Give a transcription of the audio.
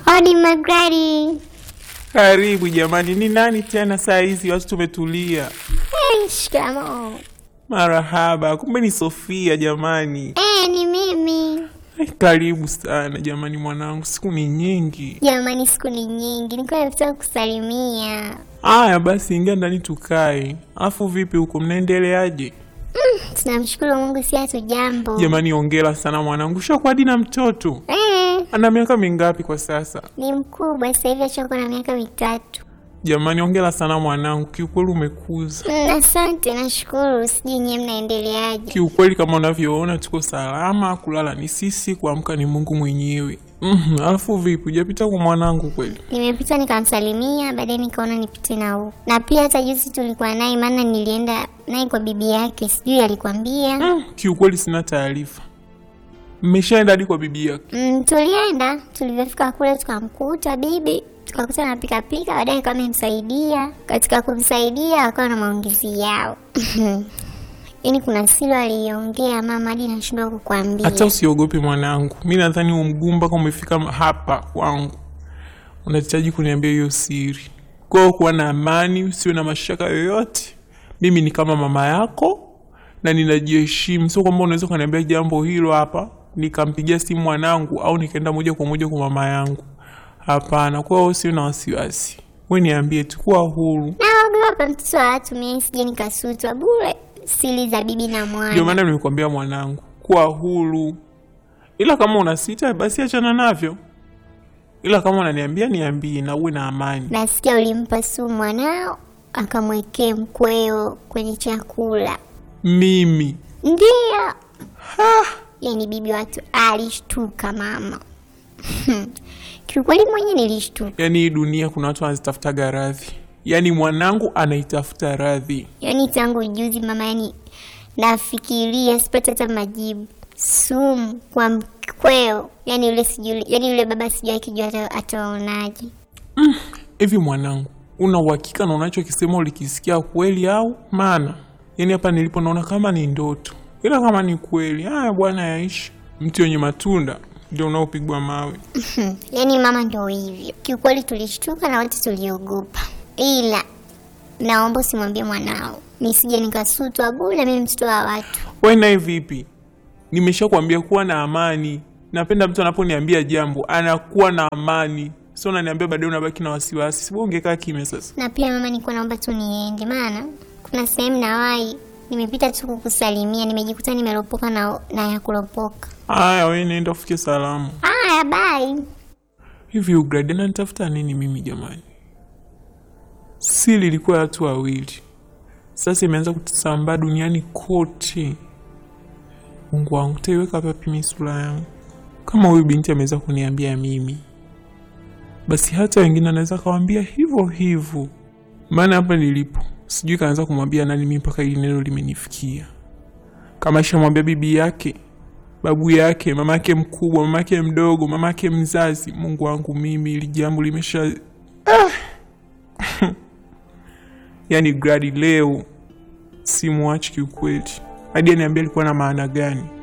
Hodi Magradi. Karibu jamani, ni nani tena saa hizi? Watu tumetulia. Hey, shikamoo. Marahaba, kumbe ni Sofia jamani. Eh, ni mimi. Ai, Karibu sana jamani, mwanangu, siku ni nyingi. Jamani, siku ni nyingi, nilikuwa nataka kusalimia. Aya basi, ingia ndani tukae. Afu vipi huko, mnaendeleaje Tunamshukuru Mungu, si hatu jambo. jamani? Ongera sana mwanangu, shakuwa hadi na mtoto. Eh, Ana miaka mingapi kwa sasa? ni mkubwa sasa hivi, achokuwa na miaka mitatu. Jamani, ongera sana mwanangu, kiukweli umekuza. Mm, Asante, nashukuru. Sijui nyie mnaendeleaje? Kiukweli kama unavyoona tuko salama, kulala ni sisi, kuamka ni Mungu mwenyewe. Mhm, alafu vipi, hujapita kwa mwanangu kweli? Nimepita nikamsalimia, baadaye nikaona nipite na huku, na pia hata juzi tulikuwa naye, maana nilienda naye kwa bibi yake, sijui alikwambia. Mm, kiukweli sina taarifa. Mmeshaenda hadi kwa bibi yake? Mm, tulienda tulivyofika kule tukamkuta bibi tukakuta anapikapika, baadaye kama amemsaidia. Katika kumsaidia wakawa na maongezi yao yaani kuna silo aliongea mama hadi nashindwa kukwambia. Hata usiogope mwanangu, mi nadhani huo mguu mpaka umefika hapa kwangu, unahitaji kuniambia hiyo siri. Kwa hiyo kuwa na amani, usiwe na mashaka yoyote. Mimi ni kama mama yako na ninajiheshimu, sio kwamba unaweza ukaniambia jambo hilo hapa nikampigia simu mwanangu au nikaenda moja kwa moja kwa mama yangu. Hapana, kwa hiyo usiwe na wasiwasi, we niambie tu, kuwa huru. Naogopa mtoto wa watu, mimi sije nikasutwa bure siri za bibi na Ndio mwana. maana nimekuambia mwanangu, kuwa huru, ila kama una sita basi achana navyo, ila kama unaniambia niambie, na uwe na amani. Nasikia ulimpa sumu mwanao akamwekee mkweo kwenye chakula. Mimi Ndio. Yaani bibi watu alishtuka mama. Kiukweli mwenye nilishtuka. yani, hii dunia kuna watu wanazitafutaga radhi, yani mwanangu anaitafuta radhi. Yaani tangu juzi mama, yani nafikiria sipati hata majibu. Sumu kwa mkweo, yani yule sijui, yani yule baba sijui akijua ata- ataonaje. Hivi mwanangu, una uhakika na unachokisema ulikisikia kweli au? Maana yani hapa nilipo naona kama ni ndoto, ila kama ni kweli, haya bwana, yaishi. Mti wenye matunda ndio unaopigwa mawe. Yaani mama ndo hivyo. Kiukweli tulishtuka na wote tuliogopa, ila naomba usimwambie mwanao nisije nikasutwa bure, mimi mtoto wa watu. We naye vipi? Nimeshakwambia kuwa na amani. Napenda mtu anaponiambia jambo anakuwa na amani, sio unaniambia baadaye unabaki na wasiwasi. Sibu ungekaa kimya sasa. Na pia mama, nilikuwa naomba tu niende, maana kuna sehemu nawahi, nimepita tu kukusalimia, nimejikuta nimeropoka na, na ya kuropoka. Haya, we nenda ufike salamu. Haya, bye. Hivi Ugrade ananitafuta nini mimi jamani? Siri ilikuwa ya watu wawili, sasa imeanza kusambaa duniani kote. Mungu wangu, taiweka wapi mimi sura yangu? Kama huyu binti ameweza kuniambia mimi, basi hata wengine anaweza kawambia hivyo hivyo. Maana hapa nilipo sijui kaanza kumwambia nani mimi mpaka hili neno limenifikia. Kama ishamwambia bibi yake babu yake, mama yake mkubwa, mama yake mdogo, mama yake mzazi. Mungu wangu mimi, ili jambo limesha ah. Yaani Gradi leo simwachi kiukweli, hadi aniambia alikuwa na maana gani.